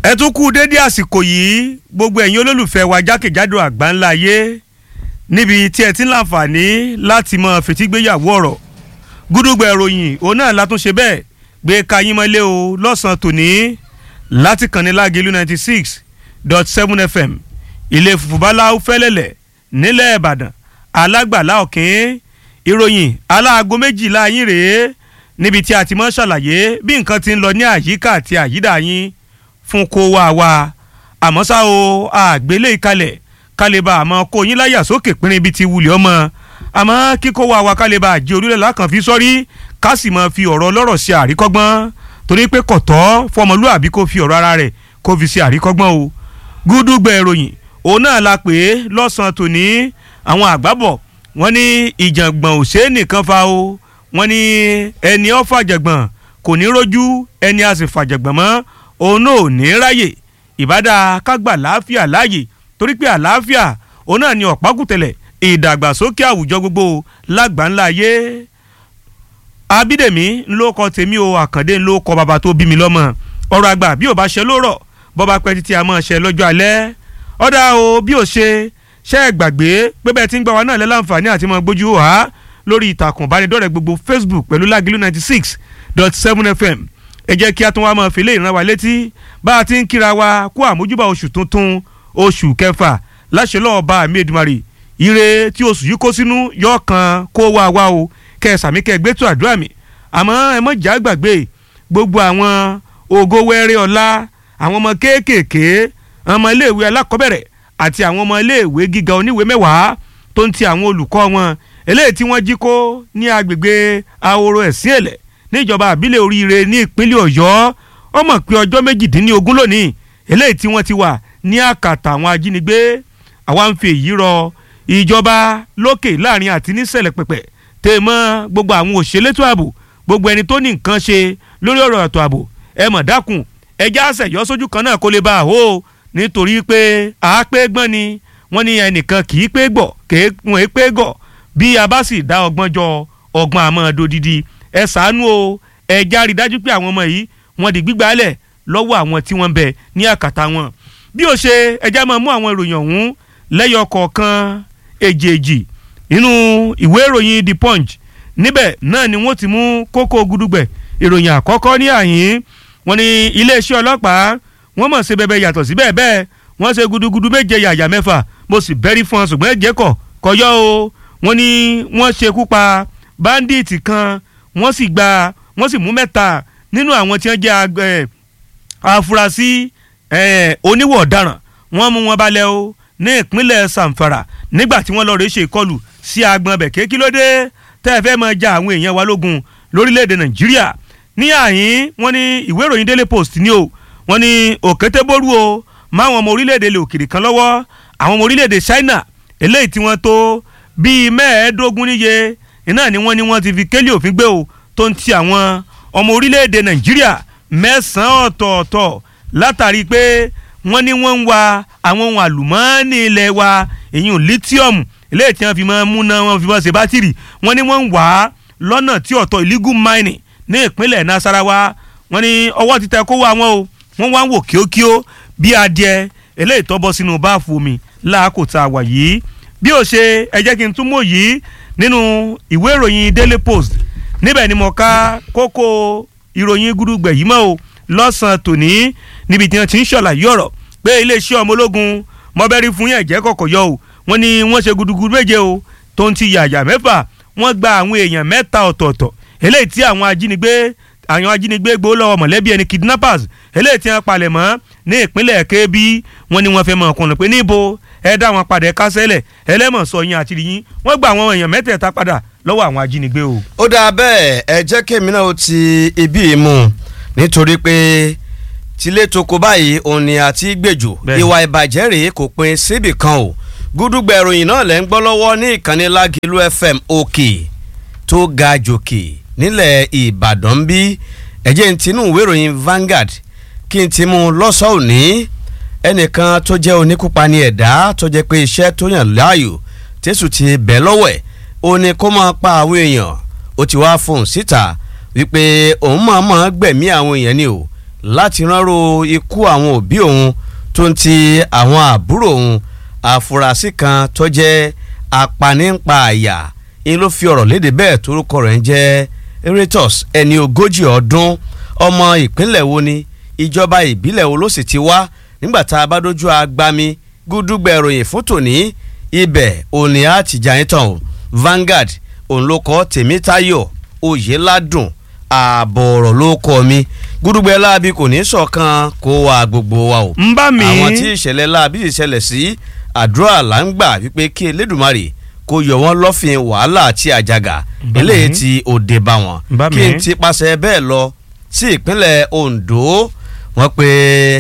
ẹ tún kú dédé àsìkò yìí gbogbo ẹ̀yin olólùfẹ́ wa jákèjádò àgbáńlá ayé níbi tí ẹ ti ń láǹfààní láti mọ fètígbéyàwó ọ̀rọ̀ gúdúgbẹ̀ ìròyìn òun náà látúnṣe bẹ́ẹ̀ gbé kayín mọ́lé o lọ́sàn-án tòní láti kànnì lágẹ̀lú ninety six dot seven fm ilé fùfúbálá fẹ́lẹ́lẹ̀ nílẹ̀ ìbàdàn alágbàlá ọ̀kín ìròyìn aláago méjìlá yín rèé níbi tí a ti mọ́ ṣàlàyé bí nǹkan ti ń lọ ní àyíká àti àyídà yín fún kó wá wa àmọ́ ṣá o àgbélé ìkalẹ̀ kálíbà àmọ́ kó yín láyà sókè pínrín ibi ti wulẹ̀ ọmọ àmọ́ kíkó wá wa kálíbà àjẹ orílẹ̀ lákàn fi sọ́rí ká sì máa fi ọ̀rọ̀ ọlọ́rọ̀ ṣe àríkọ́gbọ́n torí pé kọ̀tọ́ fọmọlúàbí kó fi ọ̀rọ̀ ara rẹ̀ kó fi ṣe àríkọ́gbọ́n o gúdúgbẹ̀ ìròyìn òun náà la pè é lọ́sàn-án tòní àwọn àgbábọ̀ wọ́n ní ìjàngbọ̀n òṣè nìkan fa o wọ́n ní ẹni ó fàjàgbọ̀n kò ní rójú ẹni a sì fàjàgbọ̀n mọ́ òun náà ò ní ráyè ìbádá kágbà láàfíà láàyè torí pé àlàáfíà òun náà ni ọ̀pákùtẹ̀lẹ̀ ìdàgbàsókè àwùjọ gbogbo lágbàńlá ayé abídèmí ńlọkọ tèmi o àkàndé ńlọkọ bàbá tó bí mi lọ́mọ ọ̀rọ̀ àgbà bí ò bá ṣe lórọ̀ bọ́ba pẹ́ títí a máa ṣe lọ́jọ́ alẹ́ ọ̀dà o bí ò ṣe ṣe é gbàgbé pé bẹ́ẹ̀ tí ń gbà wá náà lẹ́láǹfààní àti máa gbójú wá lórí ìtàkùn ìbánidọ́rẹ̀ẹ́ gbogbo facebook pẹ̀lú lágìlú ninety six dot seven fm ẹ jẹ́ kí a tún wá máa fi lè ràn wá létí bá a ti ń kíra wa kó àmójúbà oṣù tuntun oṣù kẹfà láṣẹ lọ́wọ́ bá àmì èdùmarè ire tí oṣù yìí kó sínú yọ kan kó wá wá o kẹ sàmí kẹ gbé tó àdúrà mi àmọ́ ẹ mọ̀ já gbàgbé gbogbo àwọn ògo wẹ́rẹ́ ọ̀la àwọn ọmọ kéékèèké ọmọ iléèwé alákọ̀ọ́bẹ̀rẹ̀ àti àwọn ọmọ iléèwé gíga oníwèé mẹ́wàá tó ń ti àwọn olùkọ́ wọn eléyìí tí wọ́n jí kó ní agbègbè ahoro ẹ̀sìn èlẹ̀ níjọba àbílẹ̀ oríire ní ìpínlẹ̀ ọ̀yọ́ ó mọ̀ pé ọjọ́ méjìdínlógún lónìí eléyìí tí wọ́n ti wà ní àkàtà àwọn ajínigbé àwa ń fi èyí rọ ìjọba lókè láàrin àti nísẹ̀lẹ̀ pẹ̀pẹ̀ tè mọ́ gbogbo àwọn òṣèlétò ààbò gbogbo ẹni tó ní nǹkan ṣe lórí ọ̀rọ̀ ètò ààbò ẹ mọ̀ dákun ẹjẹ́ àṣẹyọ́ sójú kan náà kó lè bá a hó nítorí pé àápé gbọ́n ni wọ́n ní ẹnìkan kì í pé gbọ̀ kì í pé gọ̀ bí a bá sì dá ọgbọ́n jọ ọgbọ́n àmọ́ dodidi ẹ ṣàánú o ẹ járe dájú pé àwọn ọmọ yìí wọ́n di gbígbálẹ̀ lọ́wọ́ àwọn tí wọ́n ń bẹ ní àkàtà wọn bí ó ṣe ẹjá máa mú àwọn ìròyìn ọ̀hún lẹ́yọ kọ̀ọ̀kan èjèèjì nínú ìwé ìròyìn the punch níbẹ̀ náà ni wọ́n ti mú kókó gudugbẹ̀ ìròyìn àkọ́kọ́ ní àyín wọ́n ní iléeṣẹ́ ọlọ́pàá wọ́n mọ̀ ṣe bẹ́ẹ̀ yàtọ̀ sí bẹ́ẹ̀ bẹ́ẹ̀ wọ́n ṣe gudugudu méje yàyà mẹ́fà mo sì bẹ́rí fún ọ ṣùgbọ́n ẹ̀jẹ̀ kọ̀ kọyọ́ o wọ́n ní wọ́n ṣekú pa báńdíìtì kan wọ́n sì gba wọ́n sì mú mẹ́ta nínú àwọn tí wọ́n jẹ́ afurasí oníwọ̀ ọ̀daràn wọ́n mú wọn balẹ̀ o ní ìpínlẹ̀ Zamfara nígbà tí wọ́n lọ rèé ṣe ìkọlù sí agbọn bẹ̀ kéèkì lóde tẹ́ ẹ fẹ́ máa ja àwọn èèyàn wa lógun lórílẹ̀‐èdè Nàìjíríà ní àyín wọ́n ní ìwé ìròyìn Daily Post ní o wọ́n ní òkété bórú o máwọn ọmọ orílẹ̀‐èdè ilẹ̀ òkèrè kan lọ́wọ́ àwọn ọmọ orílẹ̀‐èdè China eléyìí tí wọ́n tó bíi mẹ́ẹ̀ẹ́dógún níye iná ni wọ́n ní wọ́n ti fi kélé òfin gbé o tó ń ti àwọn ọmọ orílẹ̀‐èdè Nàìjíríà mẹ́sàn-án ọ̀tọ̀ọ̀tọ̀ látàrí pé wọ́n ní wọ́n ń wa àwọn ohun àlùmọ́ọ́nì ilẹ̀ wa èyí ò lithium eléyìí tí wọ́n fi máa múná wọn fi máa ṣe bátìrì wọ́n ní wọ́n ń wà á lọ́nà tí ọ̀tọ̀ illegal mining ní ìpínlẹ̀ Nasarawa wọ́n ní ọwọ́ ti tẹ kó wá wọn o wọ́n wá ń wò kíókíó bí adìẹ eléyìí tó bọ́ sínú báàfù omi láàkó tá a wà yìí bí ó ṣe ẹ jẹ́ kí n tún mọ̀ yìí nínú ìwé ìròyìn Daily Post níbẹ̀ ni mo ká kókó ìròyìn gúdúgbẹ̀ yìí mọ́ o lọ́sàn-án tòní níbi tí wọ́n ti ń ṣàlàyé ọ̀rọ̀ pé iléeṣẹ́ ọmọ ológun mọ́bẹ́rí fún yẹn jẹ́ kọ̀kọ̀ yọ o wọ́n ní wọ́n ṣe gudugudu méje o tó ń ti yàyà mẹ́fà wọ́n gba àwọn èèyàn mẹ́ta ọ̀tọ̀ọ̀tọ̀ eléyìí tí àwọn ajínigbé àwọn ajínigbé gbó lọ́wọ́ mọ̀lẹ́bí ẹni kidnappers eléyìí tí wọ́n palẹ̀ mọ́ ní ìpínlẹ̀ kébí wọ́n ní wọ́n fẹ́ mọ̀ ọkùnrin pé níbo ẹ dá wọn padà kásẹ̀lẹ̀ ẹlẹ́mọ̀ sọ yín àti yín wọ́n gba àwọn èèyàn mẹ́tẹ̀ẹ̀ta padà lọ́wọ́ àwọn ajínigbé o. ó dáa bẹ́ẹ̀ ẹ jẹ́ kémi náà ó ti ibi ìmú nítorí pé tilé toko báyìí òun ni àti gbèjò ìwà ìbàjẹ́ rèé kò pin síbì kan o gúdúgbẹ̀ ìròyìn náà lẹ́ ń gbọ́ lọ́wọ́ ní ìkànnì lágìlú fm òkè tó ga jòkè nílẹ̀ ìbàdàn ń bí ẹ̀jẹ̀ ń tinú ìwé ìròyìn Vanguard kí n ti mú lọ́sọ̀ọ́ òní ẹnìkan tó jẹ́ oníkúpani ẹ̀dá tó jẹ́ pé iṣẹ́ tó yàn láàyò tẹ́sù ti bẹ̀ lọ́wọ́ ẹ̀ ó ní kó máa pa àwọn èèyàn ó ti wá fóun síta wípé òun máa máa gbẹ̀mí àwọn èèyàn ni o láti ránró ikú àwọn òbí òun tó ń ti àwọn àbúrò òun àfúrásì kan tó jẹ́ apanípa àyà ń ló fi ọ̀rọ̀ léde bẹ́ẹ̀ torúkọ rẹ̀ ń jẹ́ Eratus ẹni ogójì ọdún ọmọ ìpínlẹ̀ wo ni ìjọba ìbílẹ̀ wo ló sì ti wá nígbà tá a bá dojú agbami gúdúgbẹ̀ ìròyìn fún tòní ibẹ̀ òní àtìjà yín tán o Vanguard òun ló kọ Tèmítáyọ̀ Oyèládùn ààbọ̀ ọ̀rọ̀ ló kọ mi gúdúgbẹ̀ láabi kò ní ṣọ̀kan kó wa gbogbo wa o. ń bá mi. àwọn tí ìṣẹ̀lẹ̀ láabi ìṣẹ̀lẹ̀ sí àdúrà là ń gbà wípé kí Elédùmarè kó yọ wọ́n lọ́fìn wàhálà àti àjàgà eléyìí tí òde bá wọn kí n ti pàṣẹ bẹ́ẹ̀ lọ sí ìpínlẹ̀ Ondo wọ́n pé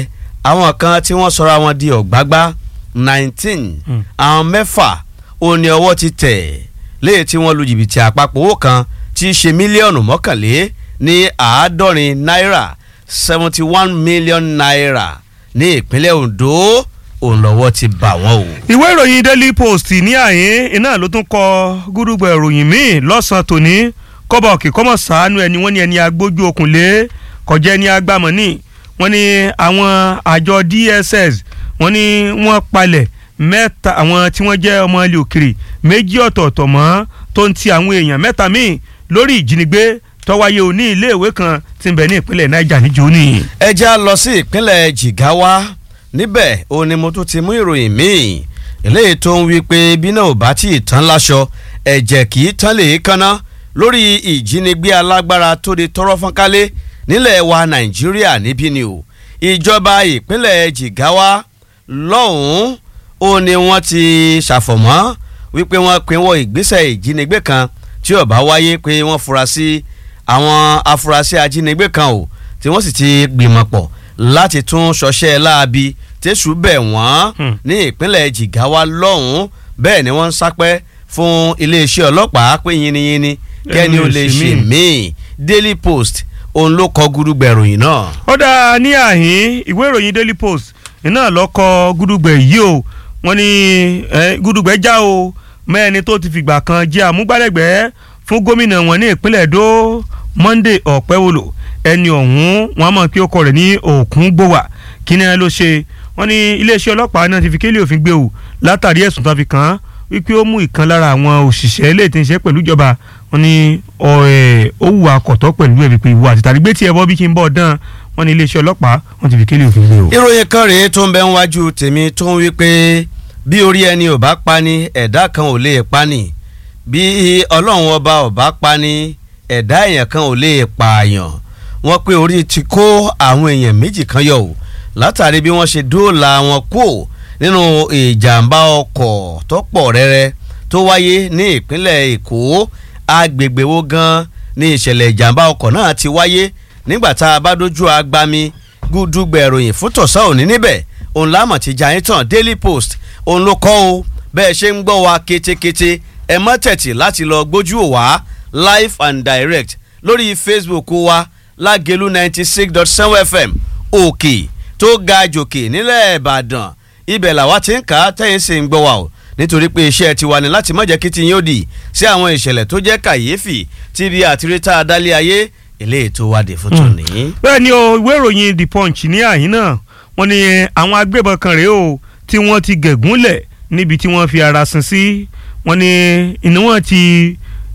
àwọn kan tí wọ́n sọra wọn di ọ̀gbágbá nineteen àwọn mẹ́fà ó ní ọwọ́ ti tẹ̀ léyìí tí wọ́n lu jìbìtì àpapọ̀ owó kan tí í ṣe mílíọ̀nù mọ́kànlé ní àádọ́rin náírà seventy one million naira ní ìpínlẹ̀ Ondo òun lọ́wọ́ ti bà wọ́n o. ìwé ìròyìn Daily Post ní àyín iná ló tún kọ gúdúgbẹ̀ ìròyìn míì lọ́sàn-án tòní kọ́bọ̀ kì kọ́mọ̀ sàánú ẹni wọ́n ní ẹni agbójú okùn lé kọjá ẹni agbámọ̀ ní wọ́n ní àwọn àjọ DSS wọ́n ní wọ́n palẹ̀ mẹ́ta àwọn tí wọ́n jẹ́ ọmọ ilé òkèrè méjì ọ̀tọ̀ọ̀tọ̀ mọ́ tó ń ti àwọn èèyàn mẹ́ta míì lórí ìjínigbé tó wáyé òní iléèwé kan tí ń bẹ ní ìpínlẹ̀ Niger níjó ní. ẹ já lọ sí ìpínlẹ̀ Jigawa níbẹ̀ ó ní mo tún ti mú ìròyìn míì eléyìí tó ń wí pé bí náà ò bá tí ì tán láṣọ ẹ̀jẹ̀ kì í tán lè kánná lórí ìjínigbé alágbára tó di tọrọ fọ́nkálé nílẹ̀ wa Nàìjíríà níbí ni o ìjọba ìpínlẹ̀ Jigawa lọ́hùn-ún ó ní wọ́n ti ṣàfọ̀mọ́ wípé wọ́n pinwọ́ ìgbésẹ̀ ìjínigbé kan tí ó bá wáyé pé wọ́n fura sí àwọn afurasí ajínigbé kan o tí wọ́n sì ti gbìmọ̀ pọ̀ láti tún ṣọṣẹ́ láabi tẹ̀sù bẹ̀ wọ́n ní ìpínlẹ̀ Jigawa lọ́hùn-ún bẹ́ẹ̀ ni wọ́n ń sápẹ́ fún iléeṣẹ́ ọlọ́pàá pé yínníyínní kẹ́ni ó lè ṣe míì Daily Post òun ló kọ gúdúgbẹ̀ ìròyìn náà. ó dáa ní àhín ìwé ìròyìn Daily Post iná lọ kọ gúdúgbẹ̀ yìí o wọ́n ní gúdúgbẹ̀ já o mẹ́ẹ̀ni tó ti fìgbà kan jẹ́ àmúgbálẹ́gbẹ̀ẹ́ fún gómìnà wọn ní ìpínlẹ̀ Èdó Monday Ọ̀pẹ́wòlò ẹni ọ̀hún wọn mọ̀ pé ó kọ rẹ̀ ní òkun gbówà kí ni ẹ ló ṣe wọ́n ní iléeṣẹ́ ọlọ́pàá náà ti fi kélé òfin gbé o látàrí ẹ̀sùn tó fi kàn án wípé ó mú ìkan lára àwọn òṣìṣẹ́ ilé tí ń ṣe pẹ̀lú ìjọba wọ́n ní ó wù akọ̀tọ́ pẹ̀lú ẹ̀ wípé ìwà àtìtàrí gbé tí ẹ bọ́ bí kí n bọ̀ dán wọ́n ní iléeṣẹ́ ọlọ́pàá wọ́n ti fi kélé òfin gbé o. ìròyìn kan rèé tó ń bẹ ń wájú tèmi tó ń wí pé bí orí ẹni ò bá pa ni ẹ̀dá kan ò lè pa ni bí ọlọ́run ọba ò bá pa ni ẹ̀dá èèyàn kan ò lè pààyàn wọ́n pé orí ti kó àwọn èèyàn méjì kan yọ o látàrí bí wọ́n ṣe dóòlà wọn kú nínú ìjàmbá ọkọ̀ tó pọ̀ rẹ́rẹ́ tó wáyé ní ìpínlẹ̀ Èkó agbègbè wo gan ni ìṣẹ̀lẹ̀ ìjàmbá ọkọ̀ náà ti wáyé nígbà tá a bá dojú agbami gúdúgbẹ̀ ìròyìn fún tọ̀sán òní níbẹ̀ òun lámọ̀ ti jà yín tàn Daily Post òun ló kọ́ o bẹ́ẹ̀ ṣe ń gbọ́ wa ketekete ẹ mọ́ tẹ̀tì láti lọ gbójú wá live and direct lórí Facebook wa lágẹ̀lú ninety six dot seven fm òkè tó ga jòkè nílẹ̀ ìbàdàn ibẹ̀ làwa ti ń kà á tẹ̀yìn sí ń gbọ́ wa o nítorí pé iṣẹ́ tiwa ni láti má jẹ́ kí ti yín ó dì sí àwọn ìṣẹ̀lẹ̀ tó jẹ́ kàyéfì tíbi àtiríta adálé ayé eléyìí tó wá dé fún tòní. bẹ́ẹ̀ ni o ìwé ìròyìn the punch ní àyín náà wọ́n ní àwọn agbébọn kan rèé o tí wọ́n ti gẹ̀gúnlẹ̀ níbi tí wọ́n fi ara sin sí wọ́n ní ìní wọ́n ti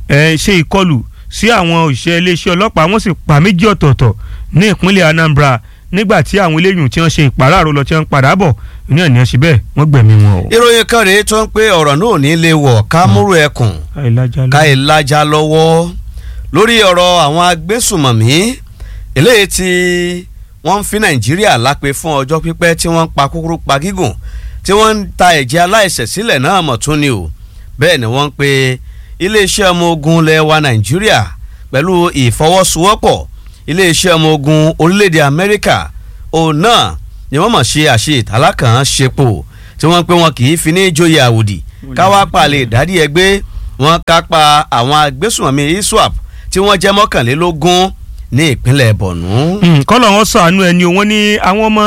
ṣe ìkọlù sí àwọn òṣìṣẹ́ iléeṣẹ́ ọlọ́pàá wọ́n sì pa méjì ọ̀tọ̀ọ̀tọ̀ ní ìpínlẹ̀ Anambra nígbà tí àwọn eléyìí tí wọ́n ṣe ìpàráàrò lọ tí wọ́n padà bọ̀ ní àníyàn síbẹ̀ wọ́n gbẹ̀mí wọn o. ìròyìn kan rèé tó ń pé ọ̀rọ̀ náà ní lè wọ̀ ká múrò ẹkùn ká ìlàjà lọ́wọ́ lórí ọ̀rọ̀ àwọn agbésùmọ̀mí eléyìí tí wọ́n ń fi Nàìjíríà lápè fún ọjọ́ pípẹ́ tí wọ́n ń pa kúkúrú pa gígùn tí wọ́n ń ta ẹ̀jẹ̀ aláìṣẹ̀ sílẹ̀ náà mọ̀ tún ni o bẹ́ẹ̀ ni wọ́n ń pe iléeṣẹ́ ọmọ ogun ilẹ̀ wa Nàìjíríà pẹ̀lú ìfọwọ́sowọ́pọ̀ iléeṣẹ́ ọmọ ogun orílẹ̀-èdè Amẹ́ríkà òun náà ni wọ́n mọ̀ ṣe àṣe ìtàlákàn ṣepo tí wọ́n pé wọn kì í fi ní ìjòyè àwòdì káwá palẹ̀ ìdádì ẹgbẹ́ wọn kápá àwọn agbésùnmọ̀mí ISWAP tí wọ́n jẹ́ mọ́kànlélógún ní ìpínlẹ̀ Borno. kọ́lọ̀ wọn sàánú ẹni wọ́n ní àwọn ọmọ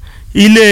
ilé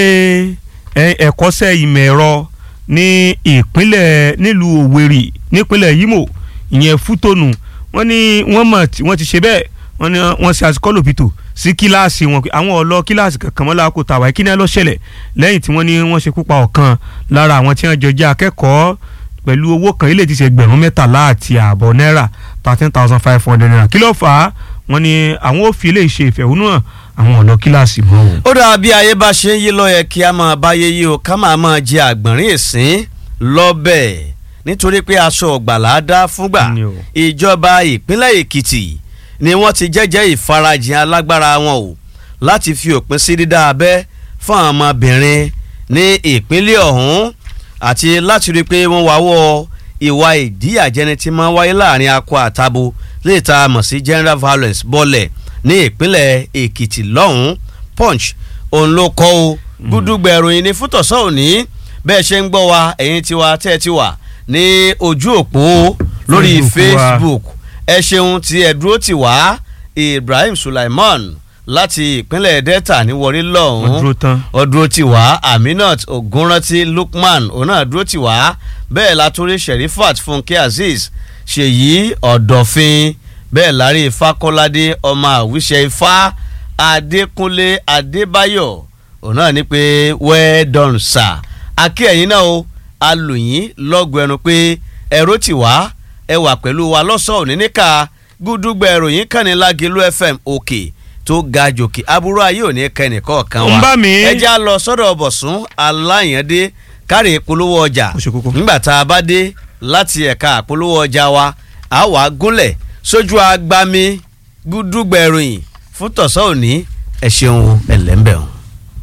ẹ̀kọ́ṣẹ́ ìmọ̀ ẹ̀rọ ní ìpínlẹ̀ nílùú Òwèrì nípínlẹ̀ Imo ìyẹn Fútònù wọ́n ní wọ́n mọ̀ wọ́n ti ṣe bẹ́ẹ̀ wọ́n ní wọ́n ṣe àsìkọ́lòpìtò sí kíláàsì wọn àwọn ọ̀lọ́ kíláàsì kankan mọ́ láàkó tàwa kí ni ẹ lọ ṣẹlẹ̀ lẹ́yìn tí wọ́n ní wọ́n ṣekú pa ọ̀kan lára àwọn tí wọ́n jọ jẹ́ akẹ́kọ̀ọ́ pẹ̀lú owó kan ilé ti ṣe ẹgbẹ̀rún mẹ́tàlá àti ààbọ̀ náírà thirteen thousand five hundred naira kí ló fà á wọ́n ní àwọn ò fi ilé ìṣe ìfẹ̀hónúhàn àwọn ọ̀lọ́ kíláàsì mọ́ o. ó dáa bí ayé bá ṣe ń yí lọ yẹ kí a máa báyé yí o ká máa máa jẹ àgbọ̀nrín ìsín lọ́bẹ̀ nítorí pé aṣọ ọ̀gbàlà dá fúngbà Ni o. ìjọba ìpínlẹ̀ èkìtì ni wọ́n ti jẹ́jẹ́ ìfarajìn alágbára wọn o láti fi òpin sí dídá abẹ́ fún àwọn ọmọbìnrin ní ìpínlẹ̀ ọ̀hún àti láti rí i pé wọ́n wáwọ́ ìwà ìdíyàjẹni tí máa ń wáyé láàrin akọ àtabo lè ta mọ̀ sí general violence bọ́lẹ̀ ní ìpínlẹ̀ èkìtì lọ́hùn-ún punch òun ló kọ́ o gúdúgbẹ̀ ìròyìn ní fútọ̀sọ́ òní bẹ́ẹ̀ ṣe ń gbọ́ wa ẹ̀yin tiwa tẹ́ ẹ ti wà ní ojú òpó lórí Facebook wa. facebook ẹ ṣeun tí ẹ dúró tì wá ibrahim sulaiman láti ìpínlẹ̀ delta ní wọrí wọ́n lọ́hùn-ún dúró tán. ọdúró tì wá aminat ogunranti lukman òun náà dúró tì wá bẹ́ẹ̀ látúrí sherifat funke azeez ṣèyí ọ̀dọ̀fin bẹ́ẹ̀ lárí fakọ́ládé ọmọ àwíṣẹ ifá adékúnlé adébáyọ̀ òun náà ní pé well done sir akí ẹ̀yin náà o alùyìn lọ́gùn ẹnu pé ẹ̀rọ tì wá ẹ wà pẹ̀lú wa lọ́sọ̀ọ́ òní níka gúdúgbẹ̀ ìròyìn kàní lágẹ̀lú fm òkè tó ga jòkè aburú ayé òní kẹ́ni kọ̀ọ̀kan wa ń bá mi. ẹ já lọ sọ́dọ̀ bọ̀sùn aláyàndé kárí ìpolówó ọjà Ó ṣe kókó. nígbà tá a bá dé láti ẹ̀ka àpolówó ọjà wa a wà gúnlẹ̀ sójú agbami gúdúgbẹ̀ ìròyìn fún tọ̀sán òní ẹ ṣeun ẹlẹ́mbẹ̀ o.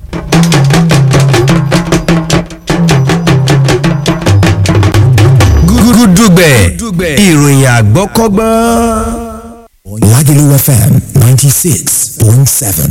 gúdúgbẹ̀ ìròyìn àgbọ́kọ́gbọ́n. Lagelu FM 96.7.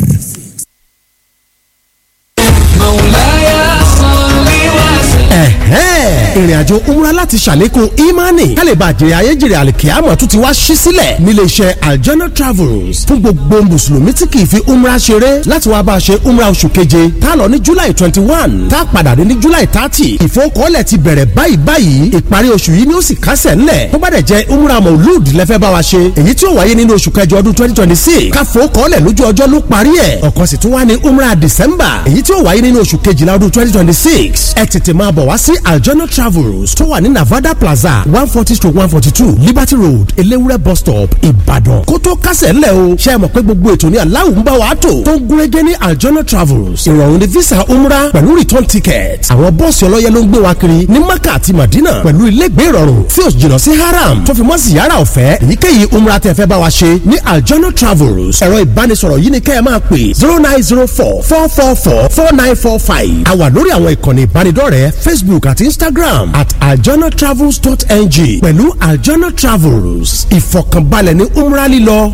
ẹ̀hẹ́n ìrìnàjò umra láti ṣàlékún imani kálíbà jèrè ayéjèrè àlìkíyàmọ̀ tún ti wá ṣí sílẹ̀ nílé iṣẹ́ aljana travels fún gbogbo mùsùlùmí tí kì í fi umra ṣeré láti wá bá a ṣe umra oṣù keje tá a lọ ní july twenty one tá a padà dé ní july thirty ìfowókọ́lẹ̀ ti bẹ̀rẹ̀ báyìí báyìí ìparí oṣù yìí ni ó sì kásẹ̀ ńlẹ̀ tó bá dẹ̀ jẹ́ umra maulud lẹ́fẹ́ bá wa ṣe èyí tí ó wáyé nínú oṣù kẹjọ ọdún twenty twenty six káfowókọ́lẹ̀ lójú ọjọ́ ló parí ẹ̀ ọ̀kan sì tún wá ní umra december èyí tí ó wáyé nínú oṣù kejìlá ọdún twenty twenty six ẹ tètè máa bọ̀ wá sí aljana travels tó wà ní navada plaza one forty stroke one forty two liberty road elewure bus stop ìbàdàn kó tó kásẹ̀ ńlẹ̀ o ṣe é mọ̀ pé gbogbo ètò ní aláwọ̀ ń bá wa tò tó ń gúnrégé ní aljana travels ìrọ̀rùn ní visa umra pẹ̀lú return ticket àwọn bọ́ọ̀sì ọlọ́yẹ ló ń gbé wa kiri ní maka àti madina pẹ̀lú ilégbé ìrọ̀rùn tí ó jìnnà sí haram tó fi mọ́ ziyara ọ̀fẹ́ èyíkéyìí umra tẹ́ fẹ́ bá wa ṣe ní aljana travels ẹ̀rọ ìbánisọ̀rọ̀ yìí ni kẹ́ ẹ máa pè zero nine zero four four four four four nine four five a wà lórí àwọn ìkànnì ìbánidọ́rẹ̀ẹ́ facebook àti instagram at aljanatravels.ng pẹ̀lú aljana travels ìfọ̀kànbalẹ̀ ní umra lílọ.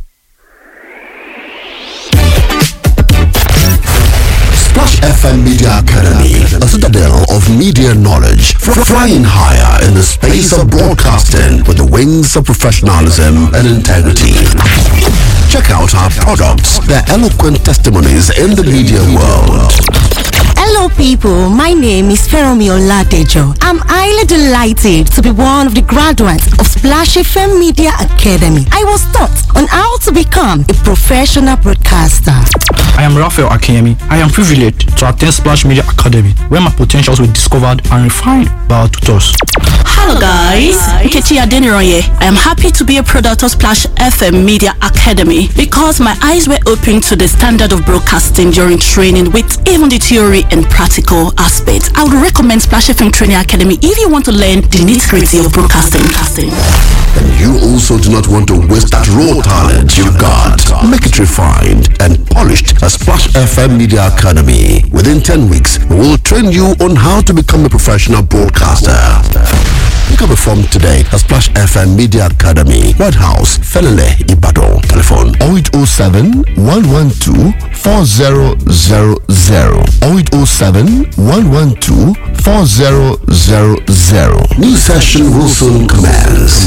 Splash FM Media Academy, a citadel of media knowledge, fr- flying higher in the space of broadcasting with the wings of professionalism and integrity. Check out our products, their eloquent testimonies in the media world. Hello, people. My name is Feromi Oladejo. I'm highly delighted to be one of the graduates of Splash FM Media Academy. I was taught on how to become a professional broadcaster. I am Raphael Akemi. I am privileged to attend Splash Media Academy, where my potentials were discovered and refined by our tutors. Hello guys, Nkechi Adeniroye. I am happy to be a product of Splash FM Media Academy because my eyes were opened to the standard of broadcasting during training with even the theory and practical aspects. I would recommend Splash FM Training Academy if you want to learn the nitty-gritty of broadcasting. And you also do not want to waste that raw talent you got. Make it refined and polished at Splash FM Media Academy. Within 10 weeks, we will train you on how to become a professional broadcaster. Pick up a form today at Splash FM Media Academy, White House, Felele, Ibadan. Telephone 0807 112 4000 0807 112 4000. New session will soon commence.